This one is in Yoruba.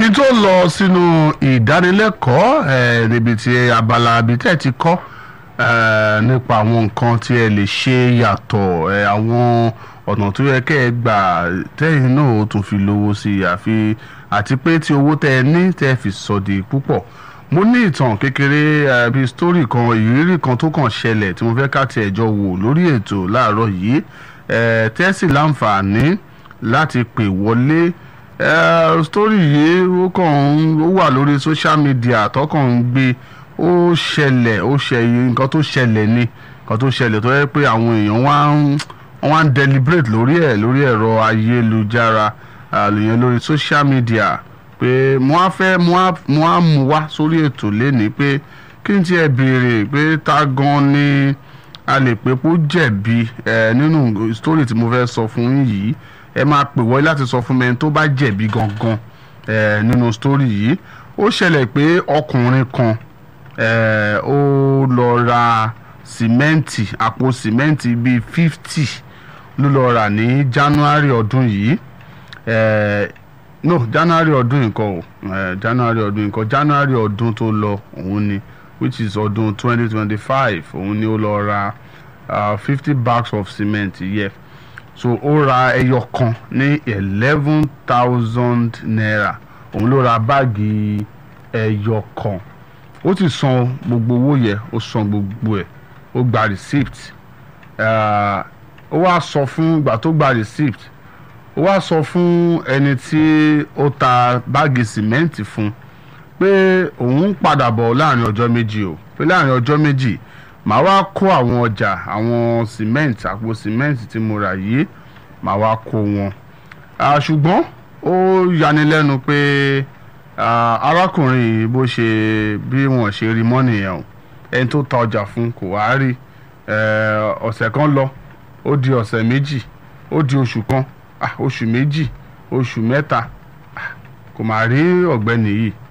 kí n tó lọ sínú ìdánilẹ́kọ̀ọ́ eh, níbi tí abala ibi tẹ́ ẹ ti kọ́ eh, nípa àwọn nǹkan tí ẹ lè ṣe yàtọ̀ eh, àwọn ọ̀nà tó yẹ kẹ́ ẹ gbà tẹ́yìn náà ó tún fi lówó sí i àfi àti pé tí owó tẹ́ ẹ ní tẹ́ ẹ fi sọ di púpọ̀ mo ní ìtàn kékeré eh, bíi sítórì kan ìrírí kan tó kàn ṣẹlẹ̀ tí mo fẹ́ ká tiẹ̀ jọ wò lórí ètò láàárọ̀ yìí eh, tẹ́sí láǹfààní láti pè wọlé eh, sítórì yìí ó kàn ń ó wà lórí social media tọkàn ń gbé ó ṣẹlẹ̀ ó ṣe nǹkan tó ṣẹlẹ̀ ni nǹkan tó ṣẹlẹ̀ tó yẹ pé àwọn èèyàn wá ń wọ́n wá ń deliberate lórí ẹ̀ lórí ẹ̀rọ ayélujára àlùyẹn lórí social media pé mo á fẹ́ mo á mo á mú wá sórí ètò lénìí pé kí n tiẹ̀ béèrè pé ta gan ni a lè pé kó jẹ̀bi ẹ̀ nínú story tí mo fẹ́ sọ fún yín yìí ẹ máa pè wọlé láti sọ fún mi ẹni tó bá jẹ̀bi gangan ẹ̀ nínú story yìí ó ṣẹlẹ̀ pé ọkùnrin kan ẹ̀ ó lọ ra sìmẹ́ǹtì àpò sìmẹ́ǹtì bíi fifty ló lọ rà ní january ọdún yìí ẹ̀ no january ọdún nǹkan o ẹ̀ january ọdún nǹkan january ọdún tó lọ òun ni which is ọdún twenty twenty five òun ni ó lọ ra fifty bags of cement yẹ so ó ra ẹyọ kan ní eleven thousand naira òun ló ra báàgì ẹyọ kan ó ti san gbogbo owó yẹ ó san gbogbo ẹ̀ ó gba receipt ó wá sọ fún ìgbà tó gba receipt ó wá sọ fún ẹni tí ó ta báàgì sìmẹ́ǹtì fún pé òun ń padà bọ̀ láàrin ọjọ́ méjì o pé láàrin ọjọ́ méjì màá wá kó àwọn ọjà àwọn sìmẹ́ǹtì àpò sìmẹ́ǹtì tí mo rà yìí màá wá kó wọn ṣùgbọ́n ó yanilẹ́nu pé arákùnrin yìí bó ṣe bí wọ́n ṣe rí mọ́ nìyẹn o ẹni tó ta ọjà fún kò wá rí ọ̀sẹ̀ kan lọ ó di ọ̀sẹ̀ méjì ó di oṣù kan oṣù méjì oṣù mẹ́ta kò máa rí ọ̀gbẹ́ni yìí